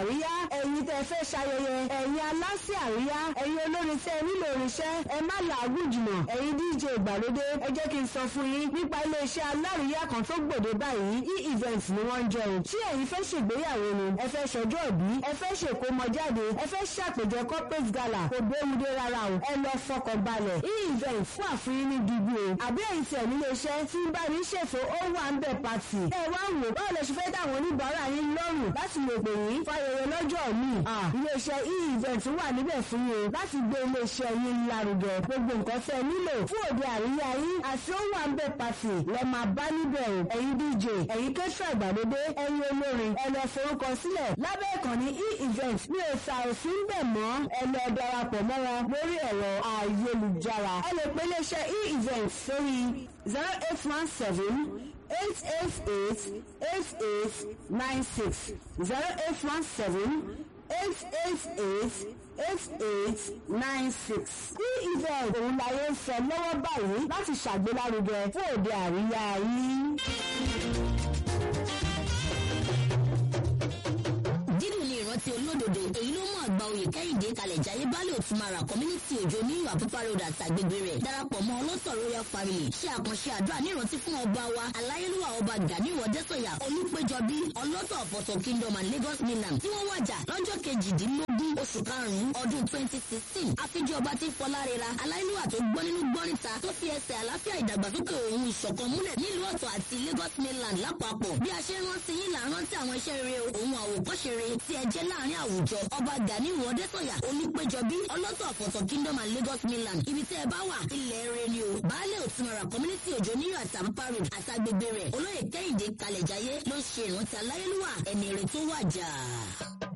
àríyá ẹ̀yin tẹ́ fẹ́ ṣayẹyẹ ẹ̀yin aláṣẹ àríyá ẹ̀yin olórin tẹ́ nílò irinṣẹ́ ẹ má làágùn jùlọ ẹ̀yin dj ìgbàlódé ẹ jẹ́ kí n sọ fún yín nípa iléeṣẹ́ alárìíyá kan tó gbòde báyìí e-event ni wọ́n ń jẹ́ o tí ẹ̀yin fẹ́ ṣègbéyàwó ni ẹ fẹ́ ṣọjọ́ ìbí ẹ fẹ́ ṣèkómọjáde ẹ fẹ́ ṣàpèjẹ corporate gala kò gbéwúdé rárá o ẹ lọ fọkàn balẹ̀ e-event fún àfihàn ní dìbò o àbí ẹ̀yin tẹ̀ nílé iṣẹ́ tí ń bá ní ṣètò ó wà ń bẹ̀ pàtì ẹ wá wò báwo lè ṣe fẹ́ dáwọn oníbàárà yín lọ́rùn láti lè pè yín fayẹyẹ lọ́jọ́ mi iléeṣẹ́ e-event wà níbẹ̀ fún yín o láti gbé iléeṣẹ́ yín lárugẹ gbogbo nǹkan tẹ́ ẹ nílò fún òde àríyá yín àti ó wà ń bẹ̀ pàtì lẹ́ máa bá níbẹ̀ o ẹ̀yin dj ẹ̀yin kẹ́sọ̀ ìgbàlódé ẹ̀yin olórin ẹ lọ forúkọ sílẹ̀ lábẹ́ ìkànnì e-event mi ò sà òfin bẹ̀ mọ́ ẹ lọ darapọ̀ mọ́ wọn lórí ẹ̀rọ ayélujára ẹ lè pe iléeṣẹ́ e-event sórí zero eight one seven eight eight eight eight eight nine six zero eight one seven eight eight eight eight eight nine six. bí event òun láyé ń sọ lọ́wọ́ báyìí láti ṣàgbélárugẹ fún òde àríyá yín. dídùn ní ìrántí olódodo èyí ló mú àgbà oyè kẹ́hìndé kalẹ̀ jayé baálé òtúmara community òjò ní àpópá road àti àgbègbè rẹ̀ darapọ̀ mọ́ ọlọ́tọ̀ royal family ṣe àkànṣe àdúrà ní ìrántí fún ọba wa aláyélúwà ọba ganiwo dẹ́sọ̀yà olùpẹ̀jọbí ọlọ́tọ̀ ọ̀pọ̀tọ̀ kingdom and lagos mainland tí wọ́n wàjà lọ́jọ́ kejìdínlógún oṣù karùn-ún ọdún twenty sixteen àfijọ́ ọba tí fọlárẹ́ra aláyélúwà tó gbọ́ nínú gbọ́nìta tó fi ẹsẹ̀ àlàáfíà ìdàgbàsókè òun ìṣọ̀kan múlẹ̀ nílùú ọ̀tọ̀ àti lagos mainland lápapọ̀ bí a ṣe rántí yín là ń rántí àwọn iṣẹ́ rere òun àwòkọ́ṣe rere tí ẹ jẹ́ láàrin àwùjọ ọba gani wọdẹ́sọ̀yà olùpẹ̀jọbí ọlọ́tọ̀ ọ̀fọ̀tọ̀ kingdom and lagos mainland ibi tí ẹ bá wà ilẹ̀ rẹ ni o baálé òtúmọ̀rà community òjò níyọ̀ àtàmpa road àtàgbègbè rẹ̀ olóyè kẹ́hìndé kalẹ̀jáyé ló ṣe ìrántí aláyélúwà ẹni rẹ̀ tó wàjà.